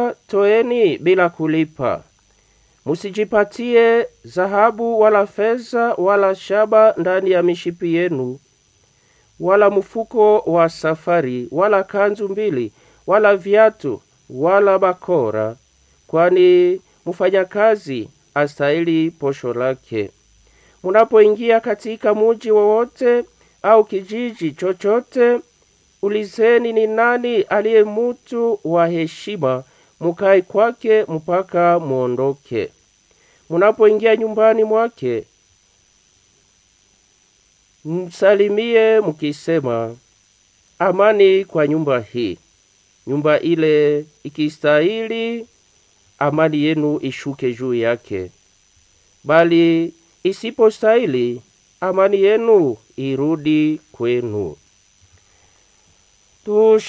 kulipa, toeni bila kulipa. Musijipatie dhahabu wala fedha wala shaba ndani ya mishipi yenu, wala mfuko wa safari, wala kanzu mbili, wala viatu, wala bakora, kwani mfanyakazi astahili posho lake. Munapoingia katika muji wowote au kijiji chochote, ulizeni ni nani aliye mutu wa heshima, mukae kwake mpaka muondoke. Munapoingia nyumbani mwake, msalimie mkisema, amani kwa nyumba hii. Nyumba ile ikistahili, amani yenu ishuke juu yake, bali isipostahili, amani yenu irudi kwenu. Tush